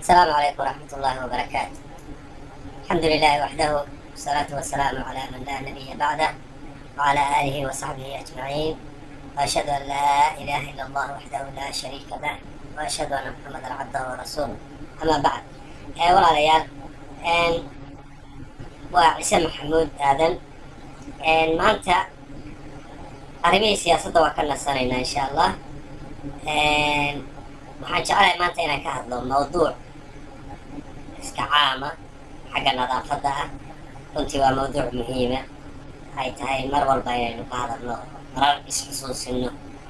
السلام عليكم ورحمة الله وبركاته الحمد لله وحده والصلاة والسلام على من لا نبي بعده وعلى آله وصحبه أجمعين وأشهد أن لا إله إلا الله وحده لا شريك له وأشهد أن محمدا عبده ورسوله أما بعد ee walaalayaal waa ciise maxamuud aadan maanta arrimihii siyaasadda waa ka nasanaynaa insha allah waxaan jeclahay maanta inaan ka hadlo mawduuc iska caama xagga nadaafadda ah runtii waa mawduuc muhiima ay tahay mar walba inaynu ka hadalno marar isxusuusino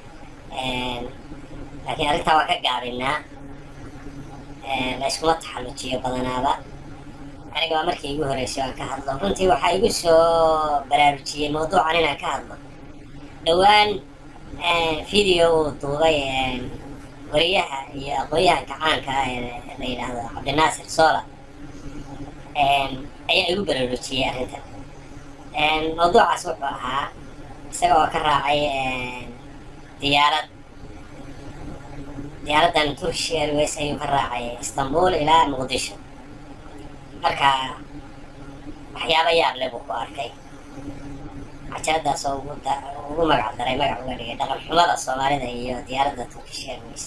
laakiin arrintaa waa ka gaabinaa la iskuma taxallujiyo badanaaba aniga waa markii igu horreysay aan ka hadlo runtii waxaa igu soo baraarujiyey mawduucan inaan ka hadlo dhowaan video uu duubay wariyaha iyo aqoon-yahanka caanka ah ee la yidhaahdo cabdinaasir sola ayaa igu baraarujiyey arrintan mawduucaas wuxuu ahaa isaga oo ka raacay diyaarad diyaaraddan turkish airways ayuu ka raacay istanbul ilaa muqdisho marka waxyaaba yaab le buu ku arkay cajaladaas oo ugu ugu magac daray magac uga dhigay dhaqan xumada soomaalida iyo diyaaradda turkish airways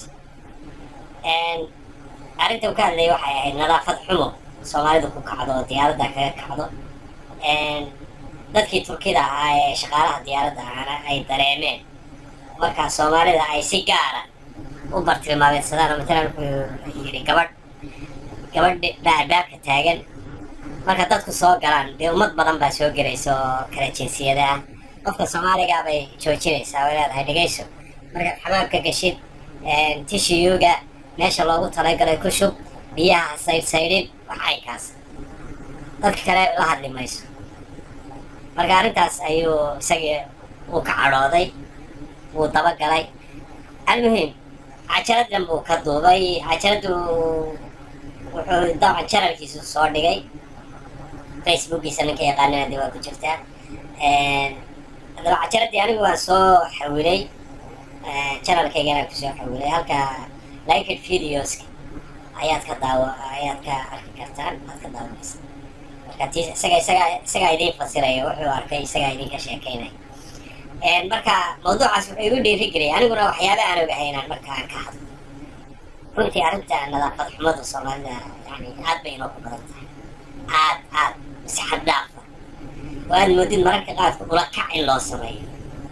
arrinta uu ka hadlayay waxay ahayd nadaafad xumo soomaalidu ku kacdo oo diyaaradda kaga kacdo dadkii turkida ahaa ee shaqaalaha diyaaradda ahaana ay dareemeen markaa soomaalida ay si gaara u bartilmaameedsadaan oo matalan wuxuu yidhi gabadh gabadh baa albaabka taagan marka dadku soo galaan dee ummad badan baa soo gelaysa oo kala jinsiyada ah qofka soomaaligaa bay joojinaysaa oo leedahay dhegayso markaad xamaamka gashid tishiyuga meesha loogu talagalay ku shub biyaha saydhsaydhin wax aykaas dadka kale la hadli mayso marka arrintaas ayuu isagii uu ka cadhooday wuu dabagalay almuhim cajaladan buu ka duubay cajaladu wuxuu dabcan janalkiisu soo dhigay facebookiisa ninka yaqaanana dee waa ku jirtaa haddaba cajaladii anigu waan soo xawilay janalkaygana kusoo xawilay halka liked videoska ayaad ka daawo ayaad ka arki kartaan aad ka daawanaysa marka tii isaga isaga isagaa idiin fasiraya wuxuu arkay isagaa idinka sheekeynaya marka mawduucaas wuxuu igu dhiiri geliyay aniguna waxyaaba aan ogahay inaan marka aan ka hadlo runtii arrinta nadaafad xumada soomaalida yani aad bay inoo ku badan tahay aad aad si xad dhaafa oo aad moodid mararka qaadka ula kac in loo sameeyo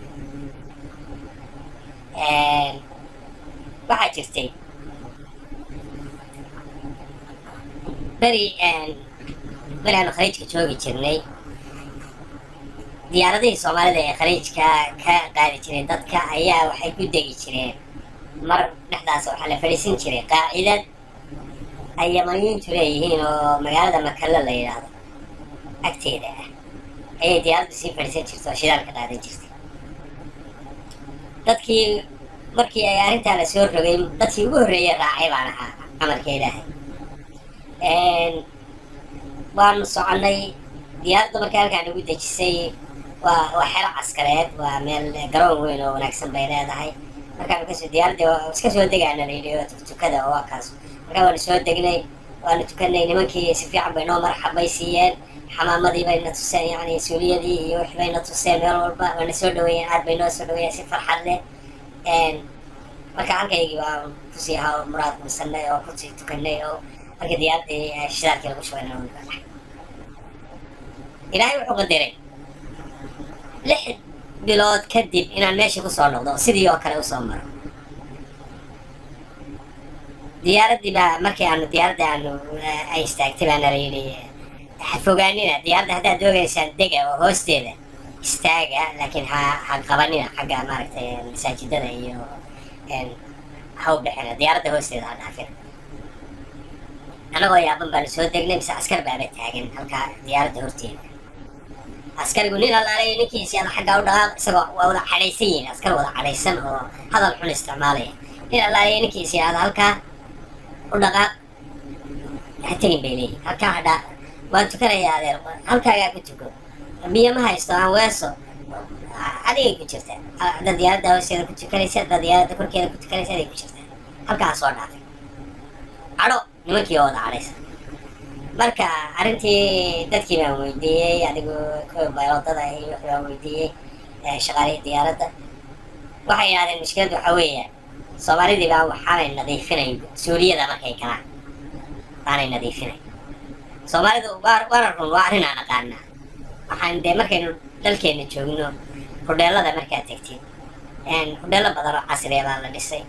waxaa jirtay beri beri aanu khaliijka joogi jirnay diyaaradihii soomaalida ee khaliijka ka qaadi jiray dadka ayaa waxay ku degi jireen mar dhexdaas waxaa la fadhiisin jiray qaacidad ay yamaniyiintu leeyihiin oo magaalada makalla la yidhaahdo agteeda ah ayay diyaaraddu sii fadhiisan jirta oo shidaalka qaadan jirtay dadkii markii ay arrintaa la soo rogay dadkii ugu horreeyay raacay baan ahaa amarka ilaahay waanu soconnay diyaaradda markii halkaan nagu dejisay waa waa xero caskareed waa meel garoon weyn oo wanaagsan bay leedahay markaanu kasoo diyaaradii iska soo degaana la yidhi tukada oo waa kaas markaa waanu soo degnay waanu tukanay nimankii si fiican bay noo marxabbay siiyeen xamaamadii bayna tuseen yacni suuliyadii iyo wix bayna tuseen meel walba waana soo dhaweeyeen aad bay noo soo dhaweeyeen si farxad leh marka halkaygii waa kusii ha muraad guursanay oo kusii tukanay oo markii diyaaradii shidaalkii lagu shubay ilaahay wuxuu qadiray lix bilood kadib inaan meeshii kusoo noqdo sidii oo kale usoo maro diyaaraddii baa markii aanu diyaaradda aanu ay istaagtay baana la yidhi fogaanina diyaaradda haddaad doogaysaan dega oo hoosteeda istaaga laakiin ha ha qabanina xagga maaragtay masaajidada iyo ha u dhexina diyaaradda hoosteeda ha dhaafina anagoo yaaban baanu soo degnay mise askar baaba taagan halkaa diyaaradda horteeda askarigu nin allaalay ninkiisi ada xaggaa u dhaqaaq isagoo waa wada cadhaysan yihiin askar wada cadhaysan oo hadal xun isticmaalaya nin allaalay ninkiisi ada halkaa u dhaqaaq ha tegin bay leeyihin halkaa hadhaa waan tukanayaa adeer halkaagaa ku tuko biyo ma haysto aan weeso adigay ku jirtaa hadda diyaaradda hoosteeda ku tukanaysa hadda diyaaradda korkeeda ku tukanaysa adigay ku jirtaa halkaa soo dhaafay cadho nimankii oo wada cadhaysa marka arrintii dadkii baan weydiiyey adigu kuwa bayloodada iyo wixii baan weydiiyey shaqaalihii diyaaradda waxay yidhahdeen mushkiladda waxaa weeye soomaalidii baa waxaanay nadiifinayn suuliyada markay galaan baanay nadiifinayn soomaalidu waana run waa arrin aan aqaanaa waxaan dee markaynu dalkeenna joogno hudheelada markaad tegtid hudheelo badan oo casriya baa la dhisay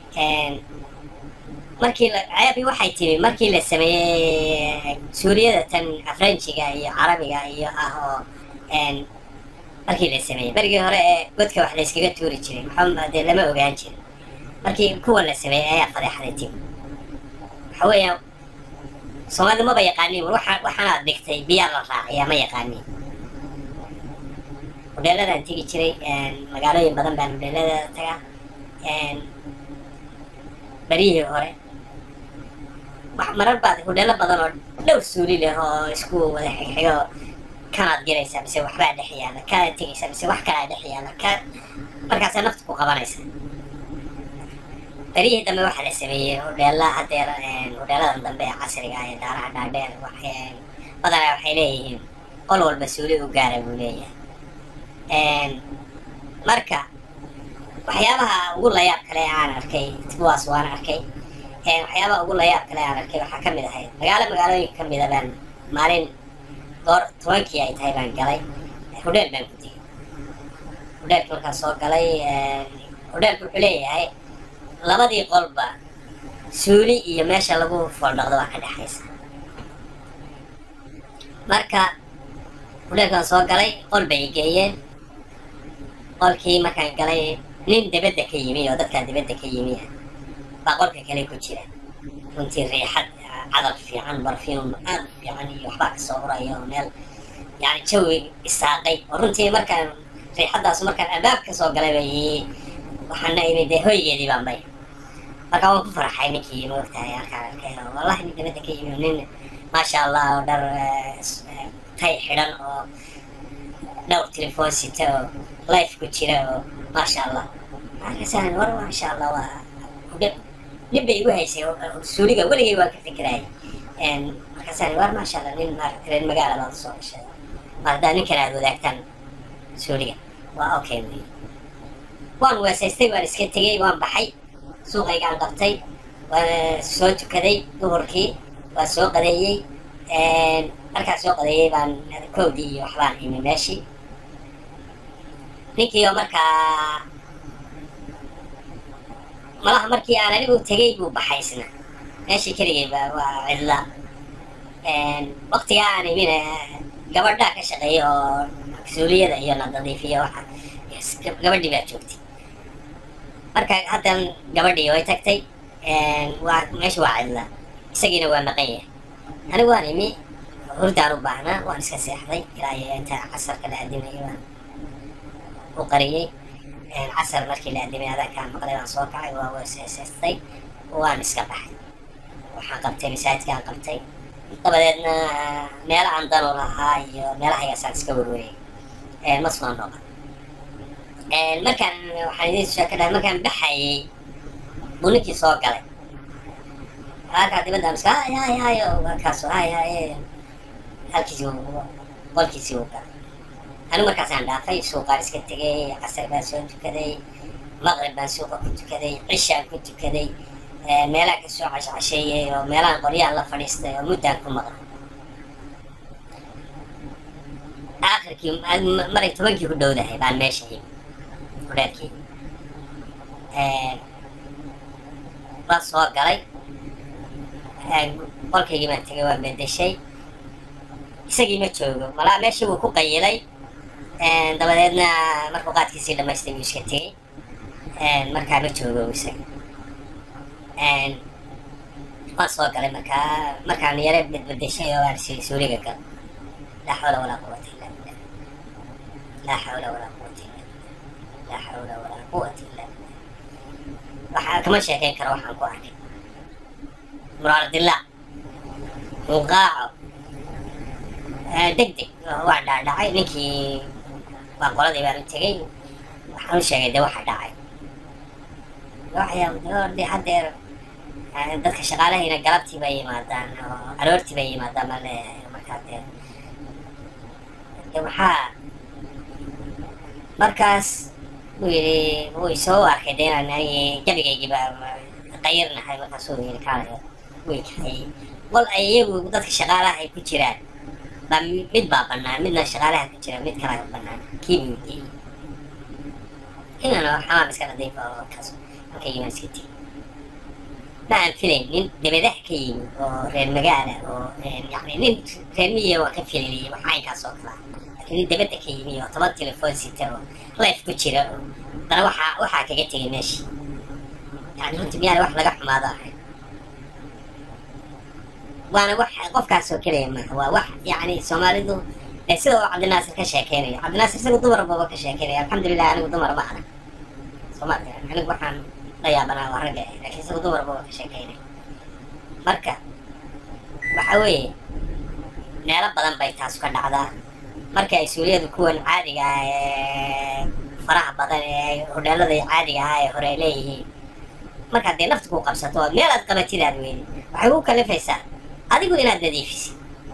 markii la ceebi waxay timi markii la sameeyey suuriyada tan afranjiga iyo carabiga iyo ah oo markii la sameeyey berigii hore ee godka wax layskaga tuuri jiray maxaa dee lama ogaan jirin markii kuwa la sameeyey ayaa fadeexday timi waxa weeya soomaalida maba yaqaaniin waxa waxaanaad dhigtay biyaa la raaciyaa ma yaqaaniin hudheeladaan tegi jiray magaalooyin badan baan hudheelada tagaa beryihii hore marar baad hudheelo badan oo dhowr suuli leh oo isku wada xigxigo kanaad gelaysaa mise waxbaa dhex yaala kanaad tegaysaa mise wax kalaa dhex yaala ka markaasaa nafta ku qabanaysa beryihii dambe waxaa la sameeyey hudheela hadeer hudheeladan dambe ee casriga ah ee daaraha dhaadheer badanaa waxay leeyihiin qol walba suuli u gaara buu leeyahay marka waxyaabaha ugu layaab kale aan arkay kuwaas waan arkay waxyaabaha ugu layaab kale aan arkay waxaa ka mid ahayd magaalo magaalooyinka ka mida baan maalin goor tobankii ay tahay baan galay hudheel baan ku tegey hudheelka markaan soo galay hudheelku wuxuu leeyahay labadii qolba suuli iyo meesha lagu fooldhaqdo waa ka dhexaysa marka hudheelkaan soo galay qol bay geeyeen qolkii markaan galay nin dibadda ka yimi oo dadkaa dibadda ka yimi ah baa qolka kale ku jira runtii riixad cadar fiican barfium aad u fiican iyo waxbaa kasoo uraya oo meel yani jawi isaaqay oo runtii markaan riixaddaas markaan albaab ka soo galay bay waxaana imi dee hoygeedii baan bay marka waan ku farxay ninkii maogtahay arkaan arkay wallahi nin dibadda ka yimi oo nin maasha allah oo dhar tay xidhan oo dhowr telefoon sita oo life ku jira oo maasha allah markaasaan war maasha allah waa nin bay igu haysay suuliga weligay waan ka fikirayay markaasaan war maasha allah nin maaragta reer magaala baad usoo gashay mar haddaa ninkan aad wadaagtaan suuliga waa okay wey waan weesaystay waan iska tegey waan baxay suuqaygaan qabtay waan soo tukaday duhurkii waan soo qadeeyey markaan soo qadeeyey baan kowdii iyo waxbaan imi meeshii ninkii oo markaa malaha markii aan anigu tegey buu baxay isna meeshii keligay ba waa cidla waktigaa aan imina gabadhaa ka shaqeeya oo suuliyada iyo nadadiifiya waxa gabadhii baa joogtay marka haddan gabadhii way tagtay waa meesha waa cidla isagiina waa maqan yahay anigu waan imi hurdaan u baahnaa waan iska seexday ilaa iyo inta casarka la adimayo waan u qariyey casar markii la adimay adaankaan maqlay waan soo kacay waa weeseeseystay waan iska baxay waxaan qabtay masaajidkaan qabtay dabadeedna meela aan danu lahaa iyo meelahaygaasaan iska werwereyay ma soo noqon markaan waxaan idiin sheeka dhahay markaan baxayay buu ninkii soo galay halkaa dibadda miska hay hay hay markaasu hay hay halkiisii qolkiisii uu galay anigu markaasaan dhaafay suuqaan iska tegay casar baan soo tukaday maqrib baan suuqa ku tukaday cishaan ku tukaday meelaan ka soo cashcasheeyey oo meelahan qoryaan la fadhiistay oo muddaan ku maqlay aakhirkii maray tobankii ku dhowdahay baan meesha yimi hudheelkii waan soo galay qolkaygii baan tegay waan bedeshay isagii ma joogo malaa meeshii wuu ku qayilay dabadeedna markuu qaadkiisii dhamaystay buu iska tegey markaa ma joogo isaga waan soo galay markaa markaan yare bedbedeshay oo aan suuliga gal laa xawla walaa quwata illa billah laa xawla walaa quwata illa billah laa xawla walaa quwata illa billah waxaa kama sheekayn karo waxaan ku arkay muraardilaa muqaaco deg deg waa dhaadhacay ninkii waa qoladii baan u tegey waxaan u sheegay de waxa dhacay waxyaa de hadeer dadka shaqaalahayna galabtii bay yimaadaan oo aroortii bay yimaadaan baan leeyahay markaa dee de waxaa markaas buu yidhi wuu isoo arkay de inaan anigi gebigaygiiba qayirnahay markaasuu yidhi kaalayo way kaxeeyey wal ay iyagu dadka shaqaalaha ay ku jiraan baa mid baa bannaan midna shaqaalaha ku jira mid kalaa bannaan kii buu geeyey inaan xamaam iska nadiifa oo kaas halka yimaan iska tegi ma aan filayn nin dabadaha ka yimi oo reer magaala oo yani nin reer miyiga waan ka filayay wax caynkaas oo kala laakiin nin dabadda ka yimi oo toban telefoon sita oo life ku jira oo haddana waxaa waxaa kaga tegay meesha yani runtii miyaan wax laga xumaado ahay waana wax qofkaas oo keliya maaha waa wax yani soomaalidu ee sida uu cabdinaasir ka sheekeynayo cabdinaasir isagu dumar baba ka sheekeynaya alxamdulilah anigu dumar ma ana soomaalka anigu waxaan la yaabanaa waa ragga laakiin isagu dumar baba ka sheekeynaya marka waxa weeye meelo badan bay taas ka dhacdaa marka ay suuliyadu kuwan caadiga ah ee faraha badan ee hodheelada caadiga ah ee hore ay leeyihiin markaad dee nafta ku qabsato oo meel aad qabatid aad weydi waxay ku kalifaysaa adigu inaad nadiifisid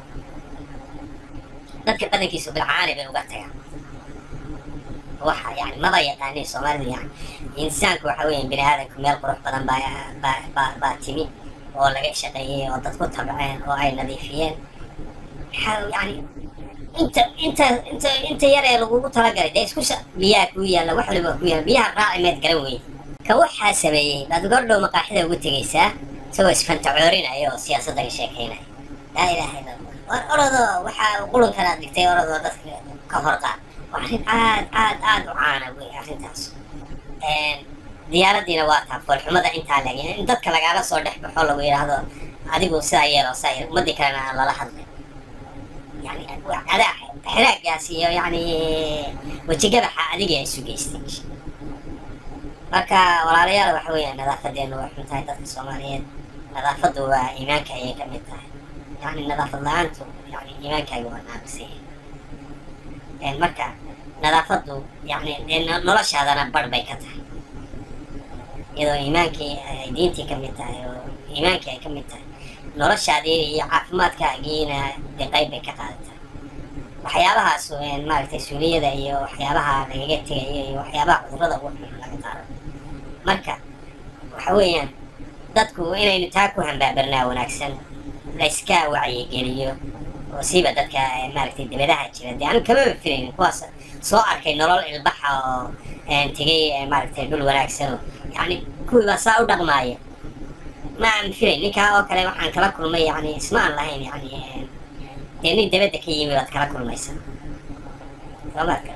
dadka badankiisu bilcaani bay uga tagaan waxa yani maba yaqaaniin soomaalida yani insaanku waxa weeye bini aadamku meel qurux badan baa baa baa baa timi oo laga shaqeeyey oo dad ku tabceen oo ay nadiifiyeen maxaa yani inta inta inta inta yar ee lagugu talagalay dee isku biyaha kuu yaalla wax waliba ku yaalla biyaha raaci meed garan weyne ka waxaa sameeyey baad gordhow maqaaxida ugu tegaysaa isagoo isfantacoorinaya oo siyaasadda ka sheekeynaya laa ilaaha illa allah war orodoo waxaa qulunkan aad dhigtay orodoo dadka ka horqaad waa arrin aad aad aad u caana wey arrintaas diyaaraddiina waa taa foolxumada intaa leg in dadka lagaala soo dhex baxo lagu yidhaahdo adigu sidaa yeelo saa yeel ummadii kalena aan lala hadlay yani adaa xiraagaas iyo yani wejigabaxa adiga ay isu geystay marka walaalayaal waxa weeyaan nadaafadeenu way xun tahay dadka soomaaliyeed nadaafaddu waa iimaanka ayay ka mid tahay yani nadaafad la-aantu yani iimaankaaga waa naaqisay marka nadaafaddu yani dee noloshaadana barh bay ka tahay iyadoo iimaankii ay diintii ka mid tahay oo iimaankii ay ka mid tahay noloshaadii iyo caafimaadkaagiina dee qayb bay ka qaadataa waxyaabahaas maaragtay suuliyada iyo waxyaabaha lagaga tegayo iyo waxyaabaha cudurrada ugu xun laga qaado marka waxa weeyaan dadku inaynu taa ku hambaabarnaa wanaagsan la iska wacyigeliyo oo siiba dadka maaragtay dabadaha jira dee anigu kamaba filaynin kuwaas soo arkay nolol ilbaxa oo tegay maaragtay dhul wanaagsanoo yani kuwii baa saa u dhaqmaaya ma aan filayn ninkaa oo kale waxaan kala kulmay yani isma aan lahayn yani dee nin dabadda ka yimi baad kala kulmaysa soomaalka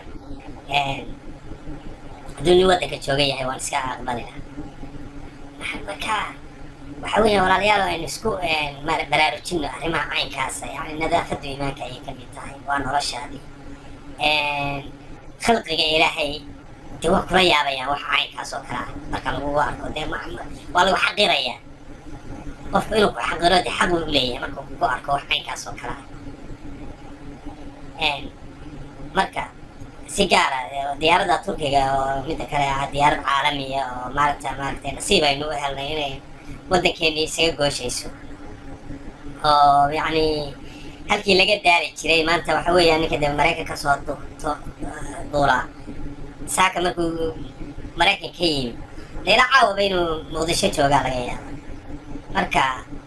hadduu nin waddanka jooga yahay waan iska aqbali lahaa marka waxa weeya walaalayaal aynu isku baraarujino arrimaha caynkaasa yani nadaafaddu iimaanka ayay ka mid tahay waa noloshaadii khalqiga ilaahay dee waa kula yaabayaan waxa caynkaas oo kale ah marka lagugu arko dee waa lagu xaqirayaa qofku inuu ku xaqiro dee xaq uu leeyahay marka kugu arko wax caynkaas oo kale ah marka si gaara diyaaradda turkiga oo midda kale ah diyaarad caalamiya oo maaragta maaragtay nasiib aynu u helnay inay waddankeeni isaga gooshayso oo yacni halkii laga daari jiray maanta waxa weeyaan ninka dee maraykanka soo duulaa saaka markuu maraykan ka yimi leila caawaba inuu muqdisho joogaa laga yaaba marka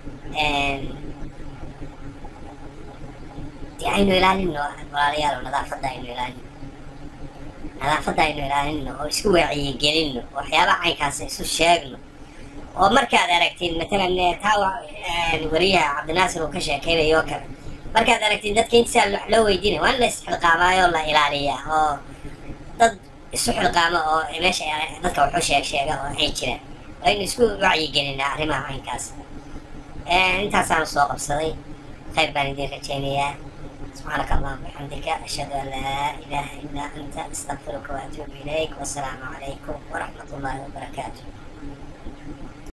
dee aynu ilaalino walaalayaal nadaafadda aynu ilaalino nadaafadda aynu ilaalino oo isku wacyigelino waxyaabaha caynkaas isu sheegno oo markaad aragtid matalan taa wariyaha cabdinaasir uu ka sheekeynayo oo kale markaad aragtid dadka intisaa wax loo weydiinaya waa in la isxilqaamaayo la ilaaliyaa oo dad isu xilqaamo oo meesha dadka waxu sheeg sheega oo ay jiraan waa in isku wacyigelinaa arrimaha caynkaas intaasaanu soo qabsaday khayr baan idiin rajaynayaa سبحانك اللهم وبحمدك أشهد أن لا إله إلا أنت أستغفرك وأتوب إليك والسلام عليكم ورحمة الله وبركاته